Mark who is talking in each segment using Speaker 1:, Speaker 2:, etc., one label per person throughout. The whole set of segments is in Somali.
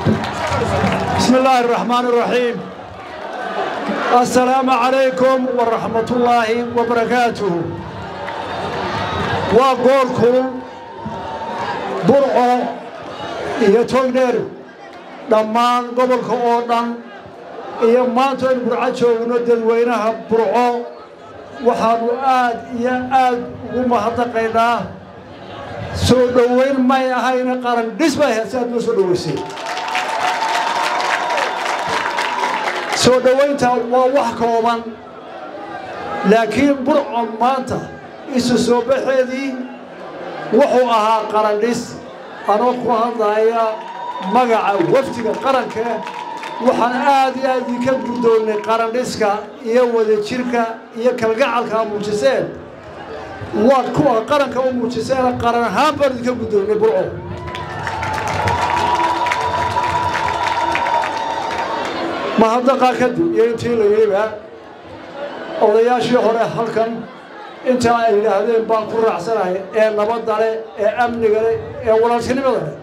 Speaker 1: بسم الله الرحمن الرحيم السلام عليكم ورحمة الله وبركاته وقولكم برعو iyo togneer dhammaan gobolka oo dhan iyo maanta aynu burco joogno dadweynaha burco waxaannu aad iyo aad ugu mahadnaqaynaa soo dhoweyn may ahayna qaran dhis bay ahayd si aad noo soo dhoweysay soo dhowaynta waa wax kooban laakiin burco maanta isu soo baxeedii wuxuu ahaa qarandhis anoo ku hadlaya magaca wafdiga qaranka waxaan aad iyo aad idinka guddoonnay qarandhiska iyo wadajirka iyo kalgacalka a muujiseen waad kuwa qaranka u muujiseen qaran ahaan baan idinka guddoonnay burco mahadnaqaa kadib iyo intii la yidhiba odayaashii hore halkan intaa ay yidhaahdeen baan ku raacsanahay ee nabadda leh ee amniga leh ee walaaltinimada leh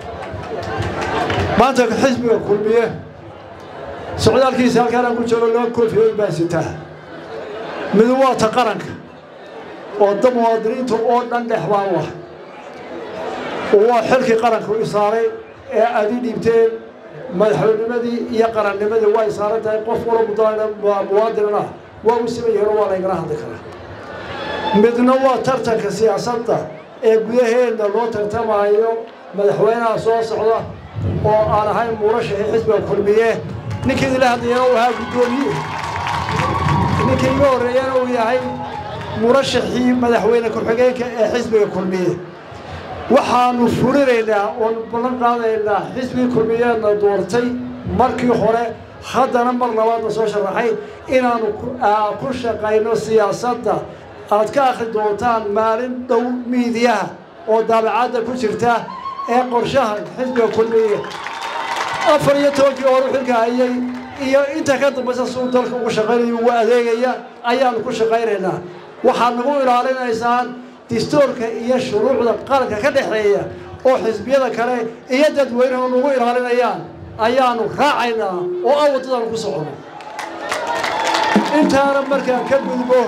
Speaker 1: maanta xisbiga kulmiye socdaalkiisa halkaanaan ku joogo laba koofiyood baa sitaa midu waa ta qaranka oo da muwaadiniinta oo dhan dhex baan u ah waa xilkii qaranka u saaray ee aad ii dhiibteen madaxweynimadii iyo qarannimadii way saaran tahay qof walo muwaadinana waa u siman yihiin oo waa laygala hadli karaa midna waa tartanka siyaasadda ee gudaheenna loo tartamaayo madaxweynaha soo socda oo aan ahayn murashaxii xisbiga kulmiye ninkii idinla hadlayana uu ahaa guddoomiye ninkii iga horreeyana uu yahay murashaxii madaxweyne ku-xigeenka ee xisbiga kulmiye waxaannu fulinaynaa oonu ballan qaadaynaa xisbigii kulmiyeedna doortay markii hore haddana mar labaadna soo sharaxay inaannu ku shaqayno siyaasadda aad ka akhri doontaan maalin dhow miidiyaha oo daabacadda ku jirta ee qorshaha xisbiga kulmiye afar iyo tobankii hore xilka hayay iyo inta ka dambaysa suu dalka ugu shaqaynayo ugu adeegaya ayaannu ku shaqaynaynaa waxaad nagu ilaalinaysaan distoorka iyo shuruucda qaranka ka dhexeeya oo xisbiyada kale iyo dadweynaha nagu ilaalinayaan ayaannu raacaynaa oo aan waddadaanu ku socono intaana markaan ka gudbo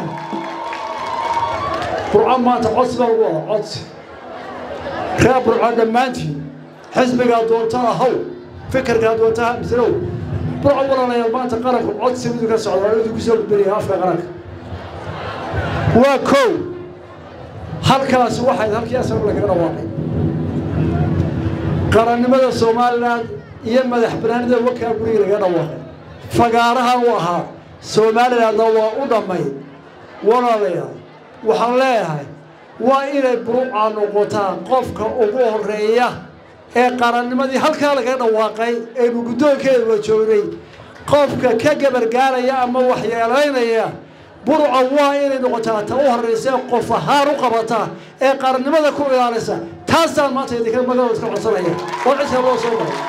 Speaker 1: burco maanta codsi baan ugu wada codsi reer burco dhammaantiin xisbigaa doontaa haw fikirkaa doontaa mislow burco walaalayaal maanta qaranku codsi midu ka socda waa idinku soo gudbinaya afka qaranka waa kow halkaasi waxayd halkii asar lagaga dhawaaqay qarannimada somalilan iyo madax banaanida wakaa guriga lagaga dhawaaqay fagaaraha u ahaa somalilandna waa u dhammay walaalayaal waxaan leeyahay waa inay burucaa noqotaa qofka ugu horreeya ee qarannimadii halkaa lagaga dhawaaqay aynu guddoonkeeda waa joognay qofka ka gabargaaraya ama waxyeelaynaya buruca waa inay noqotaa ta u horraysa ee qof ahaan u qabata ee qarannimada ku ilaalisa taasaan maanta idinka magaalada iska codsanaya oo cidka loo soo maray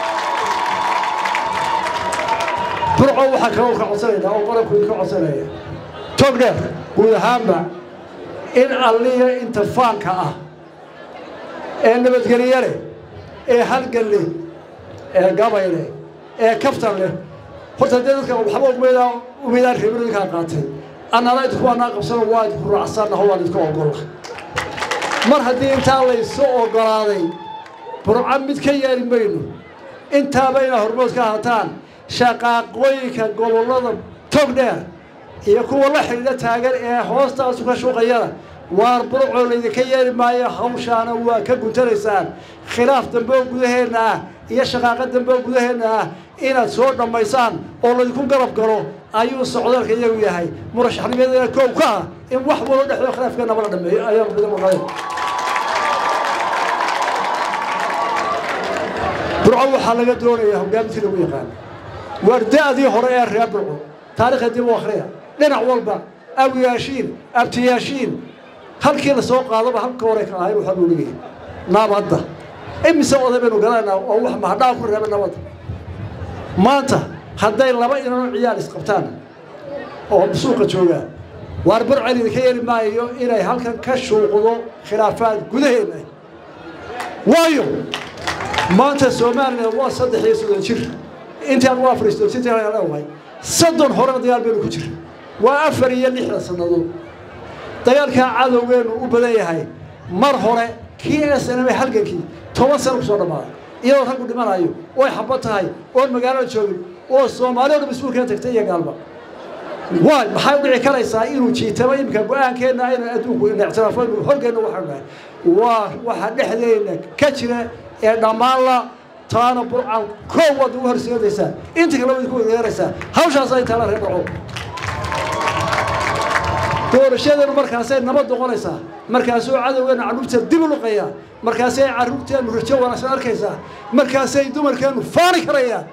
Speaker 1: burco waxaa kaloo ka codsanaynaa oo qaranku idinka codsanaya togdheer guud ahaanba in alliya inta faanka ah ee nabadgelye leh ee halgan leh ee gabay leh ee kaftan leh horta dee dadka waxba umeedaa umeedaan reebin idinkaa qaatay annana idinku anaa qabsano waa idinku raacsannaho waan idinku ogolla mar haddii intaa laysu oggolaaday burco mid ka yeeli mayno intaaba inaa hormood ka hataan shaqaaqooyinka gobollada togdheer iyo kuwa la xidhiidha taagan ee hoostaasu ka shuuqayana waar burcoo laydinka yeeli maayo hawshaana waa ka guntanaysaan khilaaf dambe oo gudaheenna ah iyo shaqaaqo dambe oo gudaheenna ah inaad soo dhammaysaan oo laydinku garab galo ayuu socdaalka iyagu yahay murashaxnimadana koow ka ah in wax walo dhexdo khilaafkeenaba la dhameeyo ayaan bida maqlay burco waxaa laga doonayaa hogaamintii lagu yaqaan waar da-dii hore ee reer burco taarikhda dib u akhriya dhinac walba awiyaashiin abtiyaashiin halkii la soo qaadaba halka hore ka ahayn waxaa loo leeyahay nabadda imise oday baynu garanaynaa oo wax mahadhaa ku reeba nabadda maanta hadday laba inanoo ciyaal isqabtaan oo suuqa joogaan waar burcel idinka yeeli maayo inay halkan ka shuuqdo khilaafaad gudaheenna waayo maanta somalilan waa saddex iyo soddon jir intaan waa fariisto sitaleewahay soddon horena dagaal baynu ku jira waa afar iyo lixdan sannadood dagaalkaa cadowgeenu u badan yahay mar hore kii snm halgankii toban sano kusoo dhammaaday iyadoo raggu dhimanayo oy xabad tahay oon magaalada joogin oo soomaaliya dhan mas-uulkana tagtay iyo gaalba waay maxay u dhici karaysaa inuu jiitamo iminka go-aankeenna aynu adduunku ictiraafo inu horgeenna waxaanu nahay waa waxa dhexdeena ka jira ee dhammaanla taana burcan koow waad ugu horseedaysaa inta kale waad ku weeraraysaa hawshaas ay taala reer dhaco doorashadeenu markaasay nabad noqonaysaa markaasuu cadowgeenu carruurta dib u luqayaa markaasay carruurteennu rajo wanaagsan arkaysaa markaasay dumarkeennu faani karayaan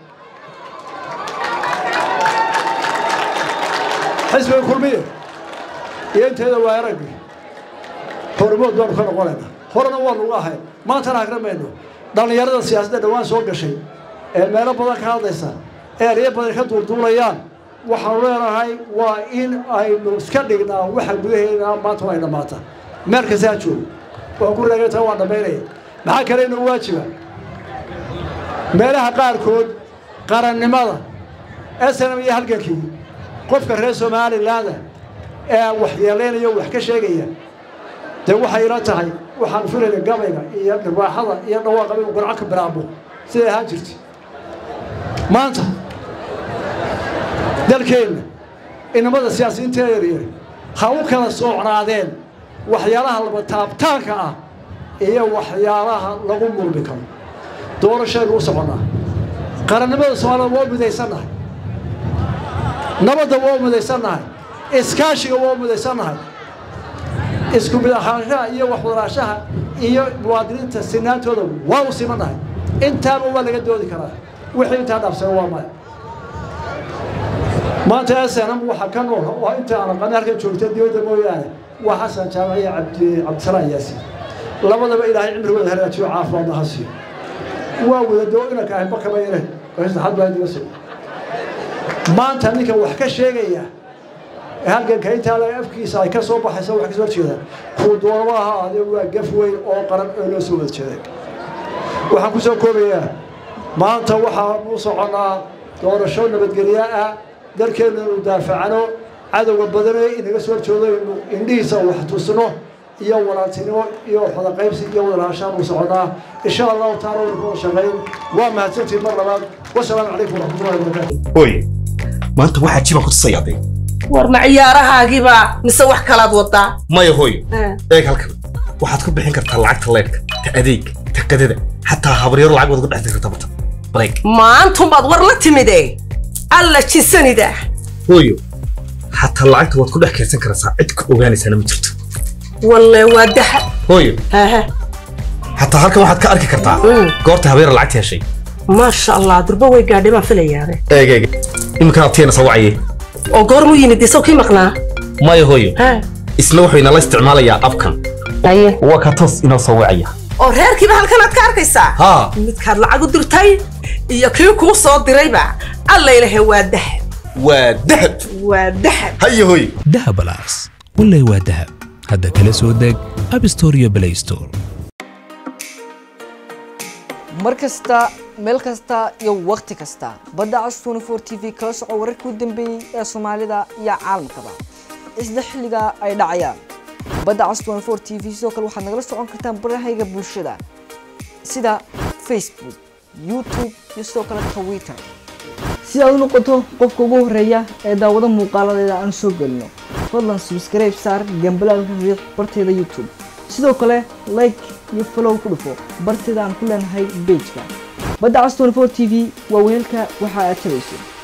Speaker 1: xisbiga kulmiye iyo inteeda waa araggi hormood baanu ka noqonaynaa horena waa nugu ahayn maantana hagramayno dhallinyarada siyaasadda dhowaan soo gashay ee meelo badan ka hadlaysa ee eryo badan ka duulduulayaan waxaanu leenahay waa in aynu iska dhignaa waxa gudaheena maanta ay dhammaata meel kasta ha joogo waan ku reegaytaa waan dhammaynaya maxaa kale inuu waajiba meelaha qaarkood qarannimada snm iyo halgankii qofka reer somalilaanda ee waxyeelaynaya wax ka sheegaya dee waxay ila tahay waxaan filayna gabayga iyo dhibaaxada iyo dhawaaqa inuu garco ka bilaabo siday ahaan jirtay maanta dalkeenna inamada siyaasiyiinta yaryar ha u kala soocnaadeen waxyaalaha laba taabtaanka ah iyo waxyaalaha lagu murmi karo doorashaynu u soconnaa qarannimada soomaalida waa midaysannahay nabadda waa midaysannahay iskaashiga waa midaysannahay isku mid ahaanshaha iyo waxwadaraashaha iyo muwaadiniinta sinaantooda waa u simannahay intaaba waa laga doodi karaa wixii intaa dhaafsana waa maya maanta snm waxa ka nool oo inta aan aqaana halkan joogta dibadda mooyaane waa xasan jaamac iyo cabdi cabdisalaan yaasiin labadaba ilaahay cimrigooda hagaajiyo caafimaadna ha siiyo waa wadadoo inanka ahay bakaba yare saddexaad baa diga soo maanta ninka wax ka sheegaya halganka intaa la afkiisa ay ka soo baxaysa wax kasoo horjeeda kuu doonaba ha ahaadee waa gaf weyn oo qaran oo loo soo wada jeeday waxaan ku soo koobayaa maanta waxaanu u soconnaa doorasho nabadgelyo ah dalkeennu inu daafacano cadowga badanee inaga soo horjoodo inu indhihiisa wax tusno iyo walaaltinimo iyo xodaqaybsi iyo wadalahashaan u soconnaa insha allahu taala waynu ku wada shaqayn waa mahadsantiin mar labaad wasalaamu calaykum waraxmatullahi wabarakaatu
Speaker 2: hooy maanta waxaa jibaan ku tusayaadee
Speaker 3: war ma ciyaarahaagiiba mise wax kalaad wadaa
Speaker 2: maya hooy eeg halkan waxaad ku bixin kartaa lacagta leedhka ta adeeg ta qadada xataa habaryaro lacag waad uga dhex kartaa barta bareeg
Speaker 3: maantumbaad war la timide alla jisanida
Speaker 2: hooyo xataa lacagta waad ku dhex kaydsan karaysaa cid ku ogaanaysaana ma jirto
Speaker 3: walle waa daha
Speaker 2: hooyo
Speaker 3: haha
Speaker 2: xataa halkan waxaad ka arki kartaa
Speaker 3: Mm.
Speaker 2: goorta habeera lacagta heshay
Speaker 3: maasha allah durba way gaadhay baan filayaabe
Speaker 2: eeg eeg iminkan abtiyeena soo wacaye
Speaker 3: oo goormuu yimid isaw kii maqnaa
Speaker 2: maya hooyo
Speaker 3: ha
Speaker 2: isna wuxuu inala isticmaalayaa abkan
Speaker 3: aye
Speaker 2: waa ka toos inoo soo wacaya
Speaker 3: oo reerkiiba halkanaad ka arkaysaa
Speaker 2: haa
Speaker 3: midkaad lacag u dirtay iyo kii kuu soo dirayba alla ilahe waa dahab
Speaker 2: waa dahab
Speaker 3: waa dahab
Speaker 2: haya hooyo
Speaker 4: dahabalaas wallay waa dahab hadda kala soo deg app store iyo play store
Speaker 5: mar kasta meel kasta iyo wakhti kasta badda cas 24 t v kala soco wararkii u dambeeyey ee soomaalida iyo caalamkaba isla xilliga ay dhacayaan badda cas 24 t v sidoo kale waxaad nagala socon kartaan barahayga bulshada sida facebook youtube iyo sidoo kale twitter si aad u noqoto qofka ugu horeeya ee daawado muuqaaladeeda aan soo gelino fadlan subscribe saar gambalaalka riiq barteeda youtube sidoo kale like iyo follow ku dhufo barteeda aan ku leenahay pageka badda cas 24 t v waa weelka waxa aad tabayso